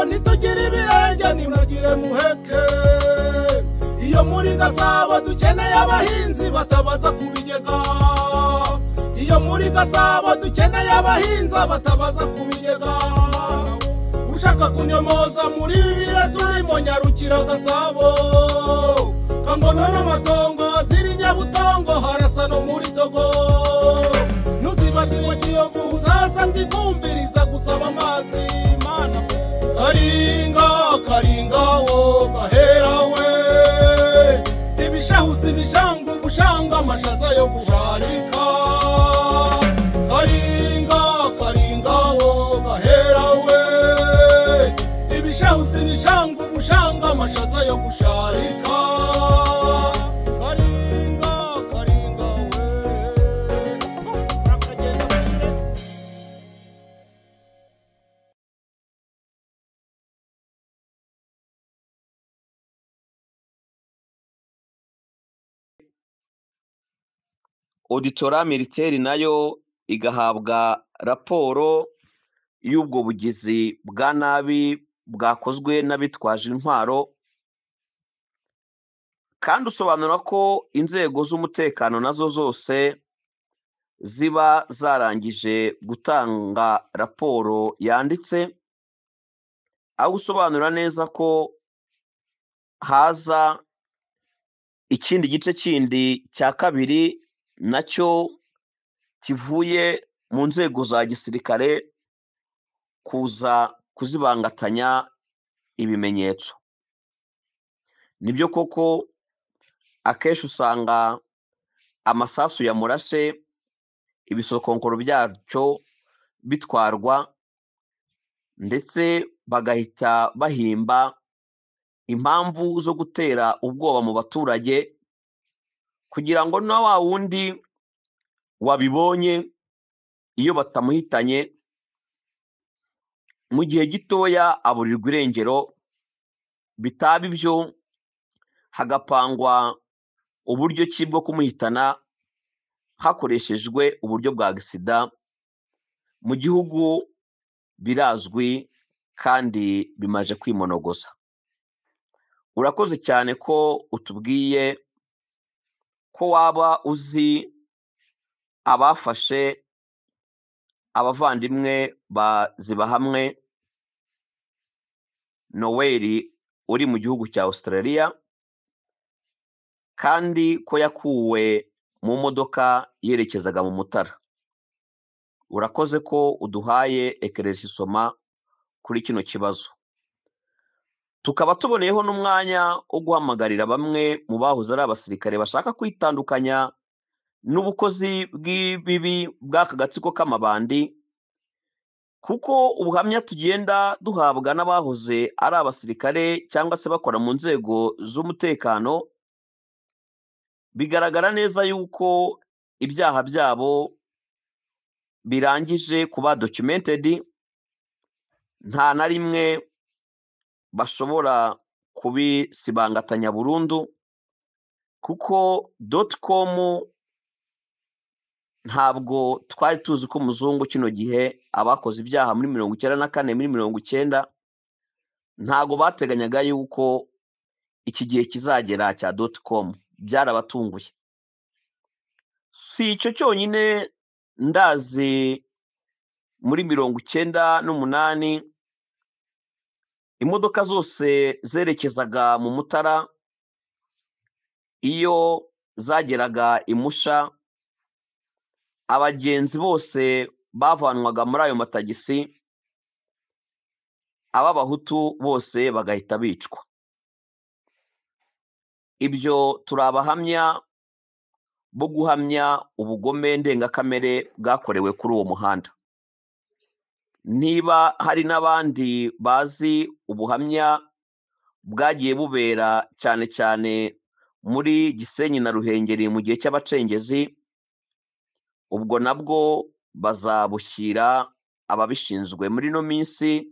ntitugira ibirenge ntimugire muheke iyo muri gasabo dukeneye abahinzi batabaza ku bigega iyo muri gasabo dukeneye abahinza batabaza ku bigega ushaka kunyomoza muri ibi bihe turimo nyarukira gasabo kangono n'amatongo ziri nyabutongo harasa no muri togo ntuzibagirwe kiyovu uzasanga ivumbiriza gusaba amazi mana karinga karinga wo gahera we ibishahusi bishanga ubushanga amashaza yo gusharika karinga karinga wo gahera we ibishahusi bishanga ubushanga amashaza yo gusharika karinga karinga we urakagenda kure oditora miriteri nayo igahabwa raporo y'ubwo bugizi bwa nabi bwakozwe n'abitwaje intwaro kandi usobanura ko inzego z'umutekano nazo zose ziba zarangije gutanga raporo yanditse aho usobanura neza ko haza ikindi gice kindi cya kabiri nacyo kivuye mu nzego za gisirikare kuza kuzibangatanya ibimenyetso nibyo koko akenshi usanga amasasu ya murashe ibisokonkoro byacyo bitwarwa ndetse bagahita bahimba impamvu zo gutera ubwoba mu baturage kugira ngo na wa wundi wabibonye iyo batamuhitanye mu gihe gitoya aburirwa irengero bitaba ibyo hagapangwa uburyo ki bwo kumuhitana hakoreshejwe uburyo bwa gisida mu gihugu birazwi kandi bimaje kwimonogoza urakoze cyane ko utubwiye ko waba uzi abafashe abavandimwe ba zibahamwe noweli uri mu gihugu cya australia kandi ko yakuwe mu modoka yerekezaga mu mutara urakoze ko uduhaye ekereje isoma kuri kino kibazo tukaba tuboneyeho n'umwanya wo guhamagarira bamwe mu bahoze ari abasirikare bashaka kwitandukanya n'ubukozi bw'ibibi bw'aka gatsiko k'amabandi kuko ubuhamya tugenda duhabwa n'abahoze ari abasirikare cyangwa se bakora mu nzego z'umutekano bigaragara neza yuko ibyaha byabo birangije kuba documented nta na rimwe bashobora kubisibangatanya burundu kuko doti komu ntabwo twari tuzi ko umuzungu kino gihe abakoze ibyaha muri mirongo icyenda na kane muri mirongo icyenda ntabwo bateganyaga yuko iki gihe kizagera cya doti komu byarabatunguye si icyo cyonyine ndazi muri mirongo icyenda n'umunani imodoka zose zerekezaga mu mutara iyo zageraga imusha abagenzi bose bavanwaga muri ayo matagisi ab'abahutu bose bagahita bicwa ibyo turi abahamya bo guhamya ubugome ndengakamere bwakorewe kuri uwo muhanda niba hari n'abandi bazi ubuhamya bwagiye bubera cyane cyane muri gisenyi na ruhengeri mu gihe cy'abacengezi ubwo nabwo bazabushyira ababishinzwe muri ino minsi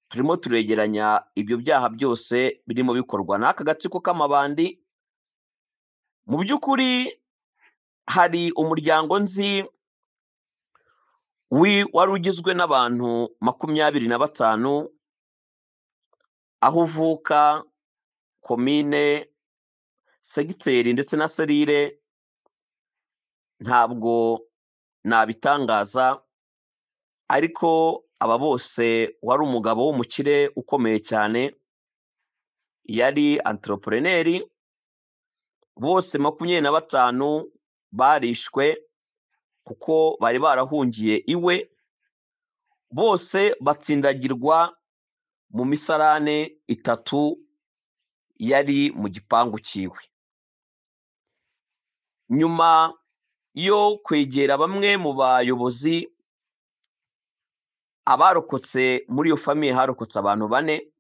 turimo turegeranya ibyo byaha byose birimo bikorwa n'aka gatsiko k'amabandi mu by'ukuri hari umuryango nzi wi- wari ugizwe n'abantu makumyabiri na batanu aho uvuka komine segiteri ndetse na serire ntabwo nabitangaza ariko aba bose wari umugabo w'umukire ukomeye cyane yari anteroporeneri bose makumyabiri na batanu barishwe kuko bari barahungiye iwe bose batsindagirwa mu misarane itatu yari mu gipangu cyiwe nyuma yo kwegera bamwe mu bayobozi abarokotse muri iyo famiye harokotse abantu bane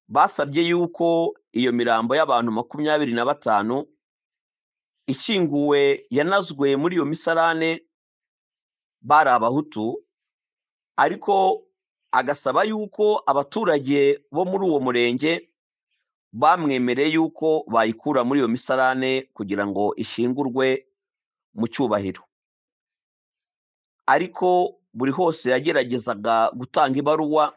basabye yuko iyo mirambo y'abantu makumyabiri na batanu ishyinguwe yanazwe muri iyo misarane bari abahutu ariko agasaba yuko abaturage bo muri uwo murenge bamwemereye yuko bayikura muri iyo misarane kugira ngo ishyingurwe mu cyubahiro ariko buri hose yageragezaga gutanga ibaruwa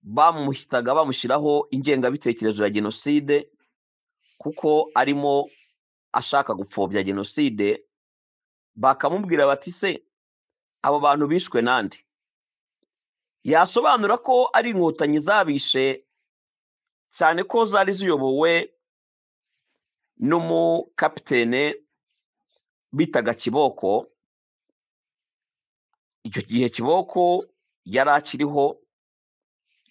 bamuhitaga bamushyiraho ingengabitekerezo ya jenoside kuko arimo ashaka gupfobya jenoside bakamubwira bati se abo bantu bishwe nande yasobanura ko ari inkotanyi zabishe cyane ko zari ziyobowe n'umukapitene bitaga kiboko icyo gihe kiboko yari akiriho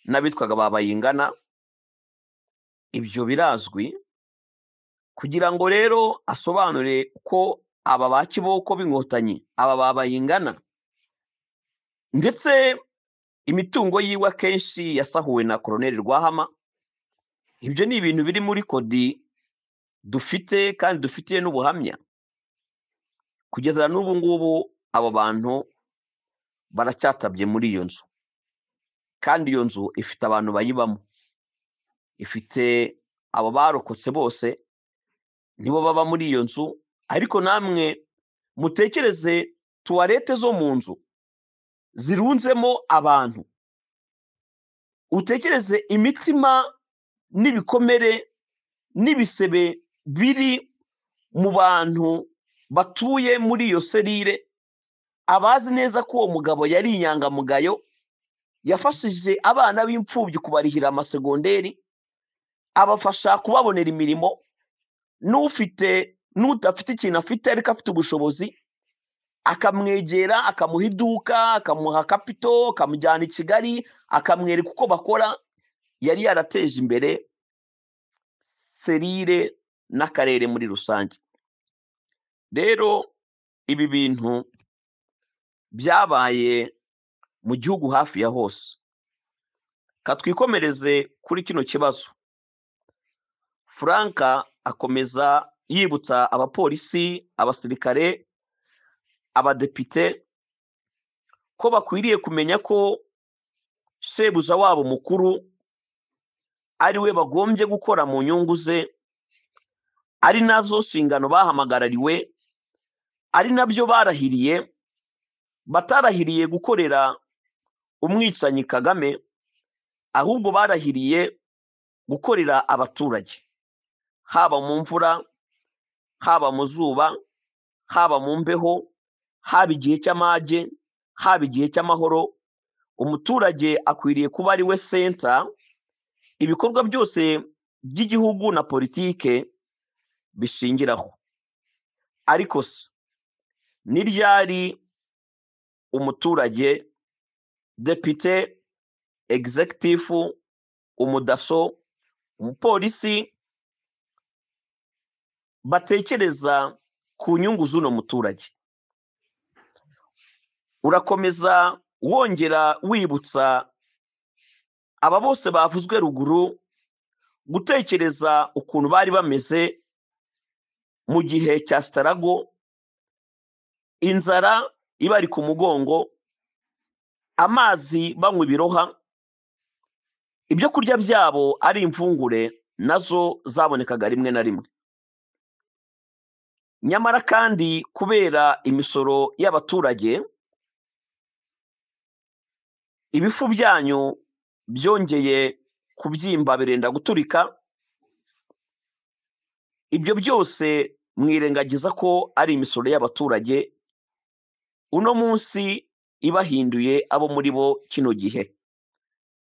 n'abitwaga babayingana ibyo birazwi kugira ngo rero asobanure ko aba ba kiboko b'inkotanyi aba babayingana ndetse imitungo yiwe akenshi yasahuwe na koroneri rwahama ibyo ni ibintu biri muri kodi dufite kandi dufitiye n'ubuhamya kugeza n'ubu ngubu abo bantu baracyatabye muri iyo nzu kandi iyo nzu ifite abantu bayibamo ifite abo barokotse bose nibo baba muri iyo nzu ariko namwe mutekereze tuwarete zo mu nzu zirunzemo abantu utekereze imitima n'ibikomere n'ibisebe biri mu bantu batuye muri iyo serire abazi neza ko uwo mugabo yari inyangamugayo yafashije abana b'imfubyi kubarihira amasegonderi abafasha kubabonera imirimo n'ufite n'udafite ikintu afite ariko afite ubushobozi akamwegera akamuha iduka akamuha kapito akamujyana i kigali akamwereka uko bakora yari yarateje imbere serire n'akarere muri rusange rero ibi bintu byabaye mu gihugu hafi ya hose katwikomereze kuri kino kibazo frank akomeza yibutsa abapolisi abasirikare abadepite ko bakwiriye kumenya ko shebuja wabo mukuru ari we bagombye gukora mu nyungu ze ari nazo nshingano bahamagarariwe ari nabyo barahiriye batarahiriye gukorera umwicanyi kagame ahubwo barahiriye gukorera abaturage haba mu mvura haba mu zuba haba mu mbeho haba igihe cy'amage haba igihe cy'amahoro umuturage akwiriye kuba ari we senta ibikorwa byose by'igihugu na politike bishingiraho ariko se ni ryari umuturage depite egizekitifu umudaso umupolisi batekereza ku nyungu z'uno muturage urakomeza wongera wibutsa aba bose bavuzwe ruguru gutekereza ukuntu bari bameze mu gihe cya sitarago inzara ibari ku mugongo amazi banywa ibiroha ibyo kurya byabo ari imvungure nazo zabonekaga rimwe na rimwe nyamara kandi kubera imisoro y'abaturage ibifu byanyu byongeye kubyimba birenda guturika ibyo byose mwirengagiza ko ari imisoro y'abaturage uno munsi ibahinduye abo muri bo kino gihe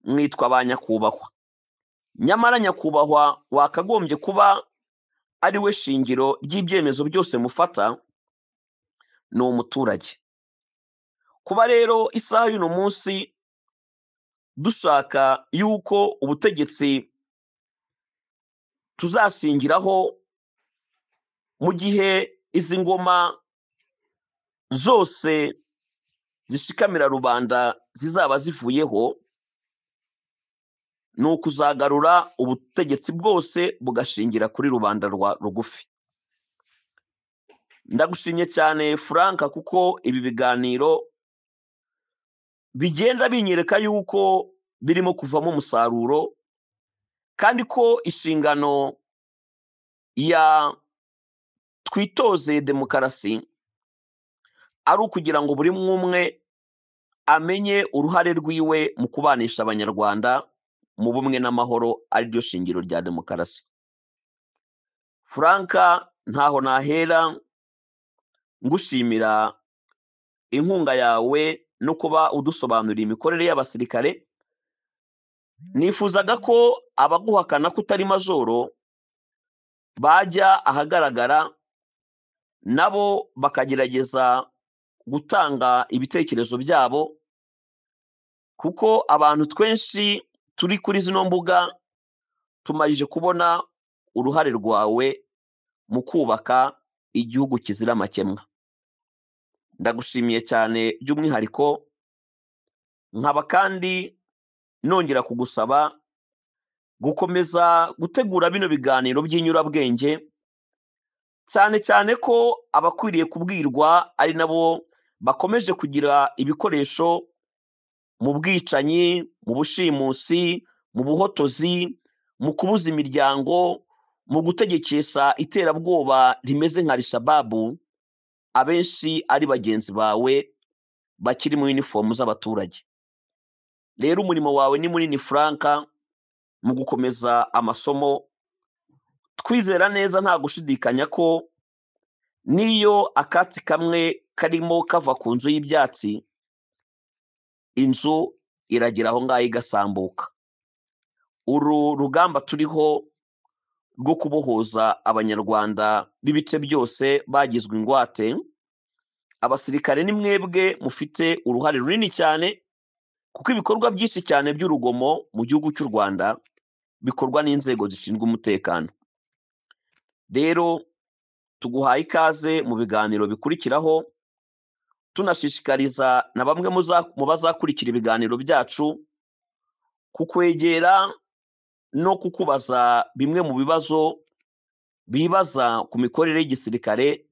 mwitwa ba nyakubahwa nyamara nyakubahwa wakagombye kuba ari we shingiro ry'ibyemezo byose mufata ni umuturage kuba rero isaha y'uno munsi dushaka yuko ubutegetsi tuzasingiraho mu gihe izi ngoma zose zishikamira rubanda zizaba zivuyeho ni ukuzagarura ubutegetsi bwose bugashingira kuri rubanda rwa rugufi ndagushimye cyane frank kuko ibi biganiro bigenda binyereka yuko birimo kuvamo umusaruro kandi ko inshingano ya twitoze demokarasi ari ukugira ngo buri umwe umwe amenye uruhare rwiwe mu kubanisha abanyarwanda mu bumwe n'amahoro ariryo shingiro rya demokarasi frank ntaho nahera ngushimira inkunga yawe no kuba udusobanurira imikorere y'abasirikare nifuzaga ko abaguhakana ko utari majoro bajya ahagaragara nabo bakagerageza gutanga ibitekerezo byabo kuko abantu twinshi turi kuri zino mbuga tumarije kubona uruhare rwawe mu kubaka igihugu kizira amakemwa ndagushimiye cyane by'umwihariko nkaba kandi nongera kugusaba gukomeza gutegura bino biganiro by'inyurabwenge cyane cyane ko abakwiriye kubwirwa ari nabo bakomeje kugira ibikoresho mu bwicanyi mu bushimusi mu buhotozi mu kubuza imiryango mu gutegekesha iterabwoba rimeze nka rishababu abenshi ari bagenzi bawe bakiri mu inifomu z'abaturage rero umurimo wawe ni munini frank mu gukomeza amasomo twizera neza nta gushidikanya ko n'iyo akatsi kamwe karimo kava ku nzu y'ibyatsi inzu iragira aho ngaho igasambuka uru rugamba turiho rwo kubohoza abanyarwanda b'ibice byose bagizwe ingwate abasirikare ni mwebwe mufite uruhare runini cyane kuko ibikorwa byinshi cyane by'urugomo mu gihugu cy'u rwanda bikorwa n'inzego zishinzwe umutekano rero tuguhaye ikaze mu biganiro bikurikiraho tunashishikariza na bamwe mu bazakurikira ibiganiro byacu kukwegera no kukubaza bimwe mu bibazo bibaza ku mikorere y'igisirikare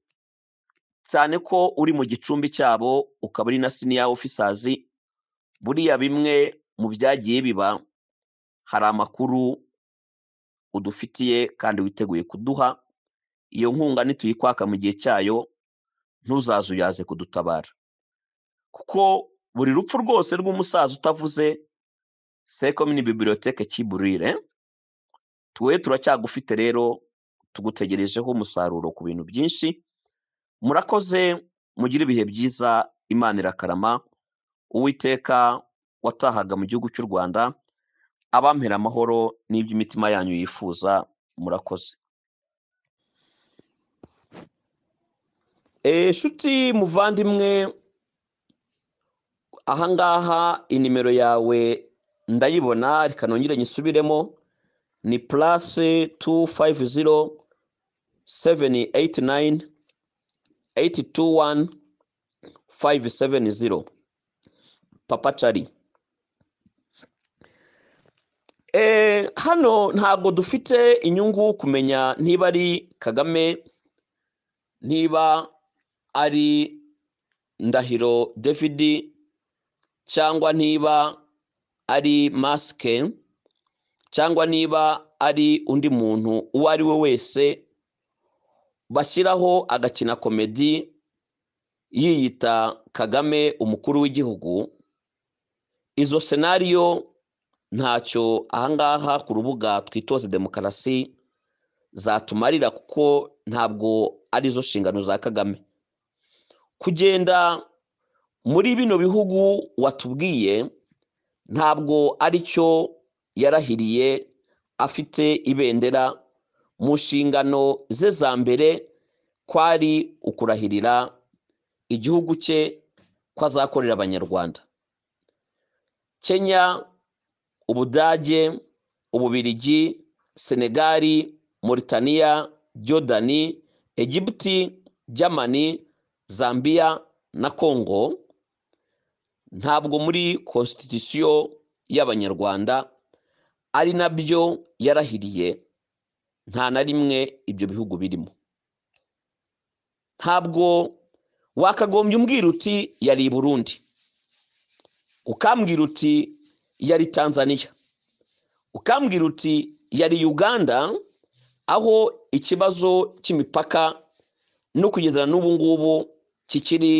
cyane ko uri mu gicumbi cyabo ukaba uri na siniya ofisazi buriya bimwe mu byagiye biba hari amakuru udufitiye kandi witeguye kuduha iyo nkunga nituyikwaka mu gihe cyayo ntuzaze uyaze kudutabara kuko buri rupfu rwose rw'umusaza utavuze sekomini bibiliyoteke kiburire twe turacyagufite rero tugutegerejeho umusaruro ku bintu byinshi murakoze mugire ibihe byiza imana irakarama uwiteka watahaga mu gihugu cy'u rwanda abampera amahoro n'iby'imitima yanyu yifuza murakoze inshuti muvandimwe ahangaha inimero yawe ndayibona reka nongere nyisubiremo ni purase tu fayive ziro seveni eyiti nayini eyiti tu wani fayive seveni ziro papa cari hano ntabwo dufite inyungu kumenya niba ari kagame niba ari ndahiro david cyangwa niba ari masike cyangwa niba ari undi muntu uwo ari we wese bashyiraho agakina komedi yiyita kagame umukuru w'igihugu izo senariyo ntacyo ahangaha ku rubuga twitoze demokarasi zatumarira kuko ntabwo ari zo nshingano za kagame kugenda muri bino bihugu watubwiye ntabwo ari cyo yarahiriye afite ibendera mu nshingano ze za mbere kwari ukurahirira igihugu cye ko azakorera abanyarwanda kenya ubudage ububirigi senegali Mauritania jodani egiputi jamani zambia na congo ntabwo muri konstitusiyo y'abanyarwanda ari nabyo yarahiriye nta na rimwe ibyo bihugu birimo ntabwo wakagombye umbwira uti yari i burundi ukambwira uti yari tanzania ukambwira uti yari uganda aho ikibazo cy'imipaka no kugeza n'ubu ngubu kikiri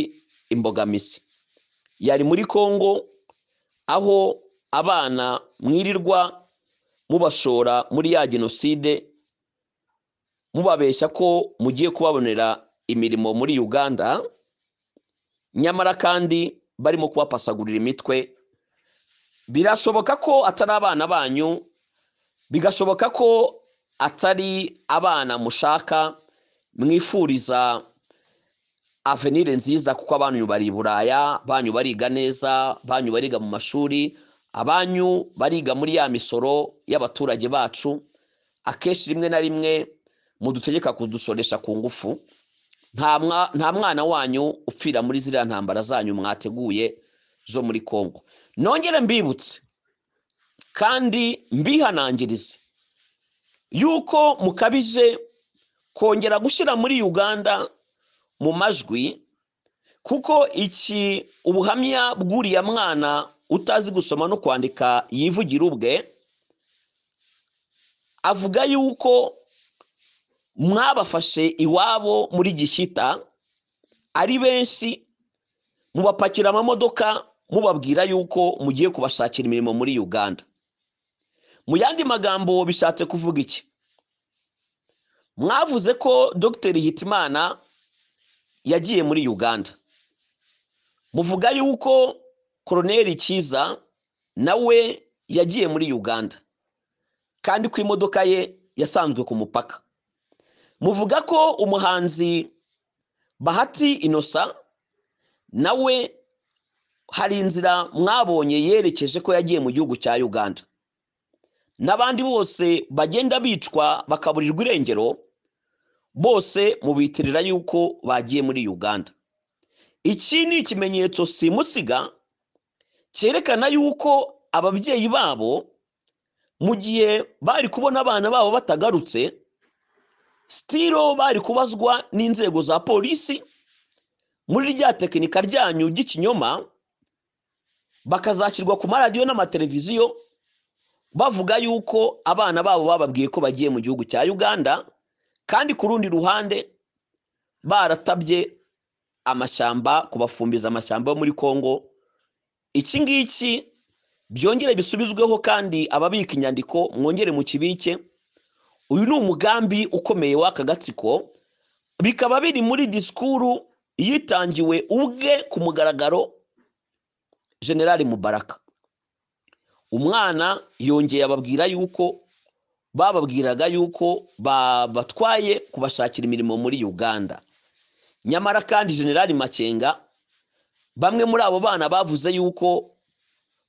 imbogamizi yari muri congo aho abana mwirirwa mubashora muri ya jenoside mubabeshya ko mugiye kubabonera imirimo muri uganda nyamara kandi barimo kubapasagurira imitwe birashoboka ko atari abana banyu bigashoboka ko atari abana mushaka mwifuriza avenire nziza kuko abanyu bari i buraya abanyu bariga neza abanyu bariga mu mashuri abanyu bariga muri ya misoro y'abaturage bacu akenshi rimwe na rimwe mudutegeka kudusoresha ku ngufu nta mwana wanyu upfira muri ziriya ntambara zanyu mwateguye zo muri congo nongere mbibutse kandi mbihanangirize yuko mukabije kongera gushyira muri uganda mu majwi kuko iki ubuhamya bw'uriya mwana utazi gusoma no kwandika yivugira ubwe avuga yuko mwabafashe iwabo muri gishyita ari benshi mubapakira amamodoka mubabwira yuko mugiye kubashakira imirimo muri uganda mu yandi magambo bishatse kuvuga iki mwavuze ko dogiteri hitimana yagiye muri uganda muvuga yuko koroneri cyiza nawe yagiye muri uganda kandi ko imodoka ye yasanzwe ku mupaka muvuga ko umuhanzi bahati inosa nawe hari inzira mwabonye yerekeje ko yagiye mu gihugu cya uganda n'abandi bose bagenda bicwa bakaburirwa irengero bose mubitirira yuko bagiye muri uganda iki ni ikimenyetso simusiga cyerekana yuko ababyeyi babo mu gihe bari kubona abana babo batagarutse sitiro bari kubazwa n'inzego za polisi muri rya tekinika ryanyu ry'ikinyoma bakazashyirwa ku maradiyo n'amateleviziyo bavuga yuko abana babo bababwiye ko bagiye mu gihugu cya uganda kandi ku rundi ruhande baratabye amashyamba kubafumbiza amashyamba yo muri congo iki ngiki byongere bisubizweho kandi ababika inyandiko mwongere mu kibike uyu ni umugambi ukomeye w'aka gatsiko bikaba biri muri disikuru yitangiwe ubwe ku mugaragaro generali mubaraka umwana yongeye ababwira yuko bababwiraga yuko babatwaye kubashakira imirimo muri uganda nyamara kandi generali makenga bamwe muri abo bana bavuze yuko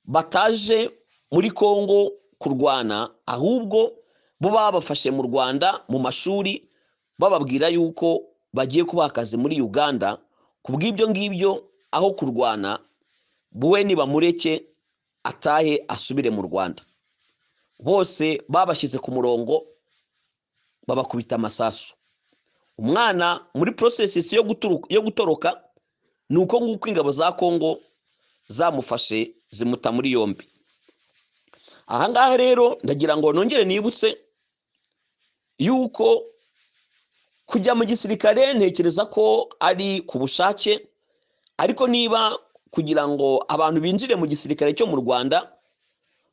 bataje muri congo kurwana ahubwo bo babafashe mu rwanda mu mashuri bababwira yuko bagiye kubaha akazi muri uganda ku bw'ibyo ngibyo aho kurwana we nibamureke atahe asubire mu rwanda bose babashyize ku murongo babakubita amasasu umwana muri porosesisi yo gutoroka ni uko nguko ingabo za congo zamufashe zimuta muri yombi ahangaha rero ndagira ngo nongere nibutse yuko kujya mu gisirikare ntekereza ko ari ku bushake ariko niba kugira ngo abantu binjire mu gisirikare cyo mu rwanda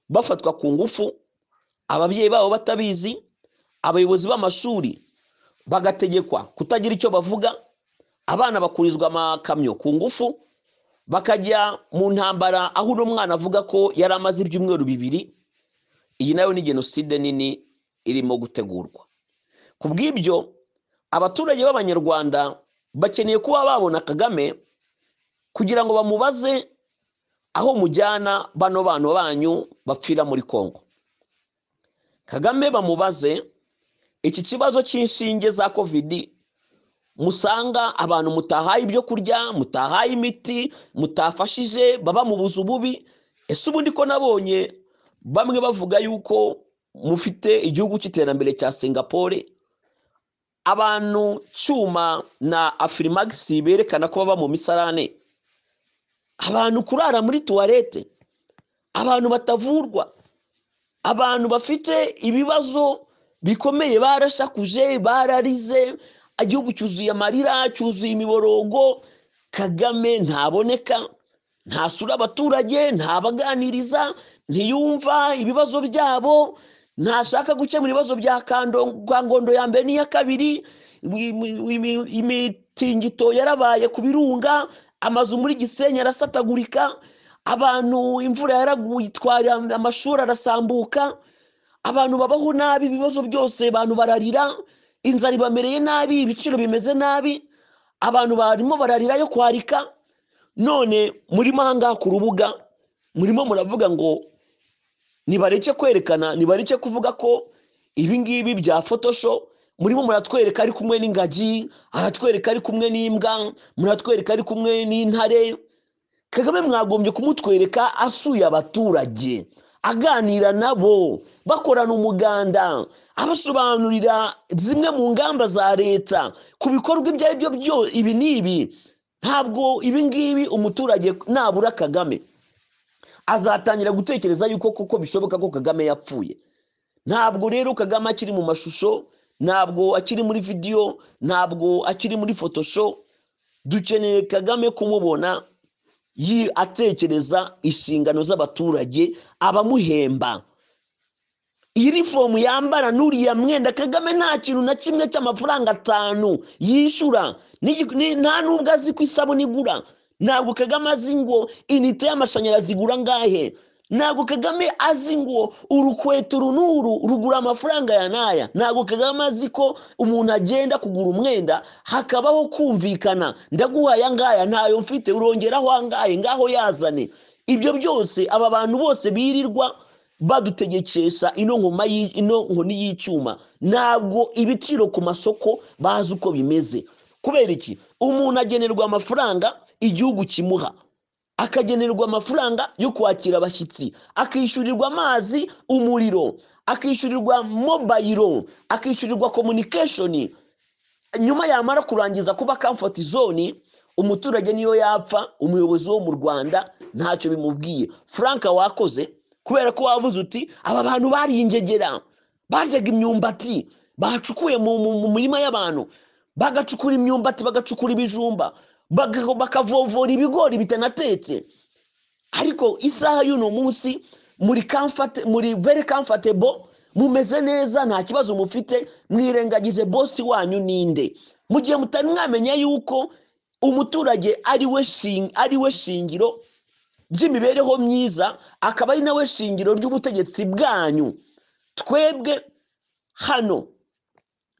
bafatwa ku ngufu ababyeyi babo batabizi abayobozi b'amashuri bagategekwa kutagira icyo bavuga abana bakurizwa amakamyo ku ngufu bakajya mu ntambara aho uno mwana avuga ko yari amaze ibyumweru bibiri iyi nayo ni jenoside nini irimo gutegurwa ku bw'ibyo abaturage b'abanyarwanda bakeneye kuba babona kagame kugira ngo bamubaze aho mujyana bano bana banyu bapfira muri congo kagame bamubaze iki kibazo cy'inshinge za kovidi musanga abantu mutahaye ibyo kurya mutahaye imiti mutafashije baba mu buzu bubi ese ubundi ko nabonye bamwe bavuga yuko mufite igihugu cy'iterambere cya singapore abantu cyuma na afirimagisi berekana ko baba mu misarane abantu kurara muri tuwarete abantu batavurwa abantu bafite ibibazo bikomeye barashakuje bararize igihugu cyuzuye amarira cyuzuye imiborogo kagame ntaboneka ntasura abaturage ntabaganiriza ntiyumva ibibazo byabo ntashaka gukemura ibibazo bya kangondo ya mbere n'iya kabiri imitingito yarabaye ku birunga amazu muri gisenyi arasatagurika abantu imvura yaraguye itwara amashuri arasambuka abantu babaho nabi ibibazo byose abantu bararira inzara ibamereye nabi ibiciro bimeze nabi abantu barimo bararirayo kwarika none murimo ahangaha ku rubuga murimo muravuga ngo nibareke kwerekana nibareke kuvuga ko ibingibi bya fotosho murimo muratwereka ari kumwe n'ingagi aratwereka ari kumwe n'imbwa muratwereka ari kumwe n'intare kagame mwagombye kumutwereka asuye abaturage aganira nabo bakorana umuganda abasobanurira zimwe mu ngamba za leta ku bikorwa ibyo ari byo byose ibi n'ibi ntabwo ibingibi umuturage nabura kagame azatangira gutekereza yuko kuko bishoboka ko kagame yapfuye ntabwo rero kagame akiri mu mashusho ntabwo akiri muri vidiyo ntabwo akiri muri fotosho dukeneye kagame kumubona atekereza inshingano z'abaturage abamuhemba inifomu yambara n'uriya mwenda kagame nta kintu na kimwe cy'amafaranga atanu yishyura nta n'ubwo azi ko isabune igura ntabwo kagame azi ngo inite y'amashanyarazi igura angahe ntabwo kagame azi ngo urukweto runuru rugura amafaranga ya n'aya ntabwo kagame azi ko umuntu agenda kugura umwenda hakabaho kumvikana ndaguha aya ngaya ntayo mfite urongeraho angahe ngaho yazane ibyo byose aba bantu bose birirwa badutegekesha ino nkoma ino nkoni y'icyuma ntabwo ibiciro ku masoko bazi uko bimeze kubera iki umuntu agenerwa amafaranga igihugu kimuha akagenerwa amafaranga yo kwakira abashyitsi akishyurirwa amazi umuriro akishyurirwa mobayiro akishyurirwa komunikeshoni nyuma yamara kurangiza kuba kamfoti zone umuturage niyo yapfa umuyobozi wo mu rwanda ntacyo bimubwiye frank wakoze kubera ko wavuze uti aba bantu baringegera baryaga imyumbati bacukuye mu mirima y'abantu bagacukura imyumbati bagacukura ibijumba bakavovora ibigori bitanatetse ariko isaha y'uno munsi muri muri veri kamfatebo mumeze neza nta kibazo mufite mwirengagije bosi wanyu ninde mu gihe mutari mwamenya yuko umuturage ari we shingiro ry'imibereho myiza akaba ari nawe shingiro ry'ubutegetsi bwanyu twebwe hano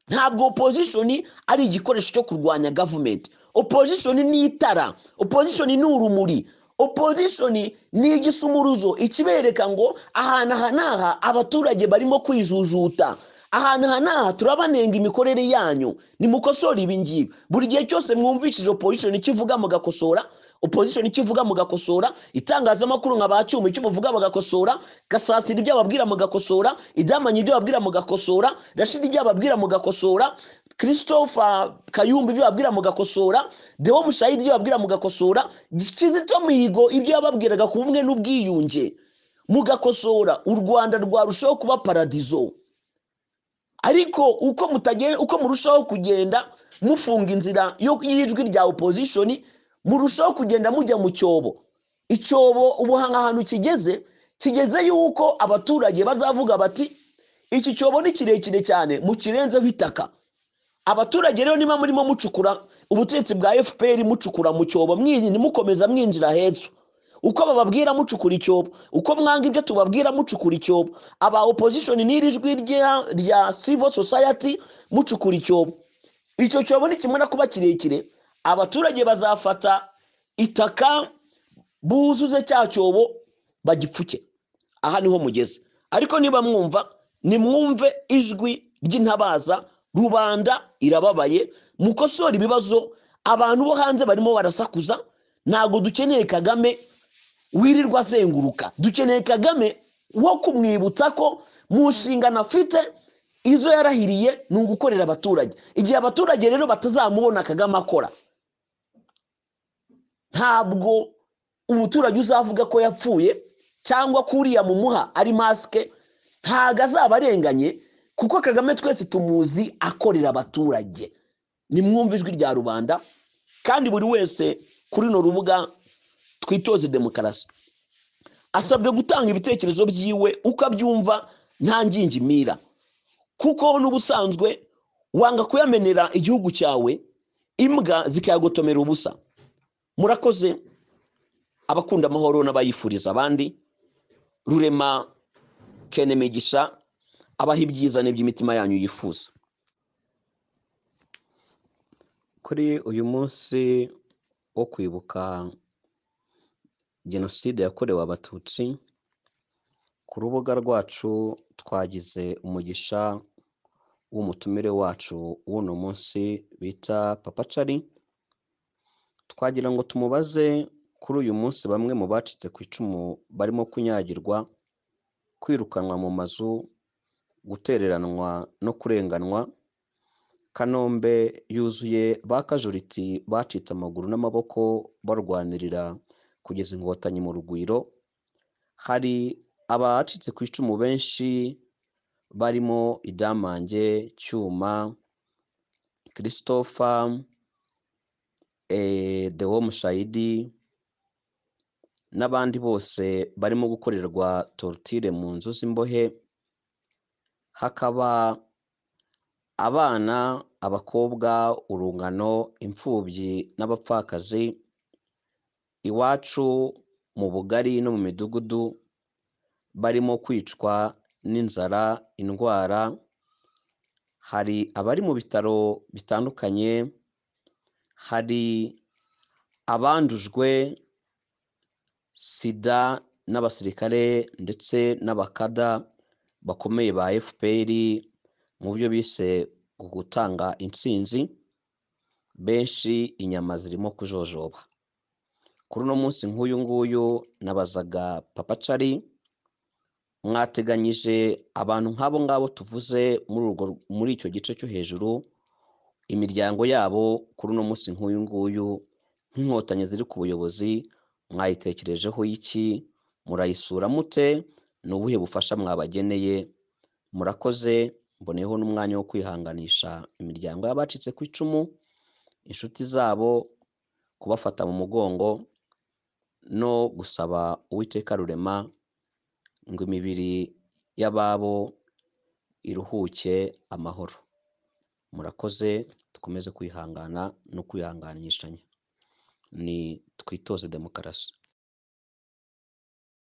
ntabwo opozishoni ari igikoresho cyo kurwanya gavumenti opozishoni ni itara opozishoni ni urumuri opozishoni ni igisumuruzo ikibereka ngo ahantu aha n'aha abaturage barimo kwijujuta ahantu aha n'aha turabanenga imikorere yanyu nimukosore ibi ngibi buri gihe cyose mwumvishije opozishoni ikivuga mugakosora opozishoni ikivuga mugakosora itangazamakuru nka ba cyuma icyo muvuga bagakosora gasasira ibyo babwira mugakosora idamanya ibyo babwira mugakosora rashidi ibyo babwira mugakosora christopher kayumba ibyo babwira mugakosora dewo mushayidi ibyo babwira mugakosora kizito mihigo ibyo yababwiraga ku bumwe n'ubwiyunge mugakosora u rwanda rwarushaho kuba paradizo ariko uko mutagenda uko murushaho kugenda mufunga inzira y'ijwi rya opozishoni murushaho kugenda mujya mu cyobo icyobo ubu ahantu kigeze kigeze yuko abaturage bazavuga bati iki cyobo ni kirekire cyane mukirenzeho itaka abaturage rero niba murimo mucukura ubutegetsi bwa fpr mucukura mu cyobo mwinjira- mukomeza mwinjira heza uko bababwira mucukura icyobo uko mwanga ibyo tubabwira mucukura icyobo aba opposition n'iri jwi rya- rya civil society mucukura icyobo icyo cyobo nikimara kuba kirekire abaturage bazafata itaka buzuze cya cyobo bagipfuke aha niho mugeze ariko niba mwumva nimwumve ijwi ry'intabaza rubanda irababaye mukosore ibibazo abantu bo hanze barimo barasakuza ntabwo dukeneye kagame wirirwa azenguruka dukeneye kagame wo kumwibutsa ko mu nshingano afite izo yarahiriye ni ugukorera abaturage igihe abaturage rero batazamubona kagame akora ntabwo umuturage uzavuga ko yapfuye cyangwa ko uriya mumuha ari masike ntabwo azaba arenganye kuko kagame twese tumuzi akorera abaturage nimwumve ijwi rya rubanda kandi buri wese kuri runo rubuga twitoze demokarasi asabwe gutanga ibitekerezo byiwe uko abyumva nta ngingimira kuko n'ubusanzwe wanga kuyamenera igihugu cyawe imbwa zikayagotomera ubusa murakoze abakunda amahoro n'abayifuriza abandi rurema kene migisha abaha ibyiza n'iby'imitima yanyu yifuza kuri uyu munsi wo kwibuka jenoside yakorewe abatutsi ku rubuga rwacu twagize umugisha w'umutumire wacu w'uno munsi bita papa cari twagira ngo tumubaze kuri uyu munsi bamwe mu bacitse ku icumu barimo kunyagirwa kwirukanwa mu mazu gutereranwa no kurenganwa kanombe yuzuye ba kajuriti bacitse amaguru n'amaboko barwanirira kugeza inkotanyi mu rugwiro hari abacitse ku icumu benshi barimo idamange cyuma christopher eh, dewo mushayidi n'abandi bose barimo gukorerwa torutire mu nzu z'imbohe hakaba abana abakobwa urungano imfubyi n'abapfakazi iwacu mu bugari no mu midugudu barimo kwicwa n'inzara indwara hari abari mu bitaro bitandukanye hari abandujwe sida n'abasirikare ndetse n'abakada bakomeye ba fpr mu byo bise gutanga intsinzi benshi inyama zirimo kujojoba kuri uno munsi nk'uyu nguyu nabazaga papa cari mwateganyije abantu nk'abo ngabo tuvuze muri urwo muri icyo gice cyo hejuru imiryango yabo kuri uno munsi nk'uyu nguyu nk'inkotanyi ziri ku buyobozi mwayitekerejeho iki murayisura mute ni ubuhe bufasha mwabageneye murakoze mboneyeho n'umwanya wo kwihanganisha imiryango y'abacitse ku icumu inshuti zabo kubafata mu mugongo no gusaba uwiteka rurema ngo imibiri y'ababo iruhuke amahoro murakoze dukomeze kwihangana no kwihanganishanya ni twitoze demokarasi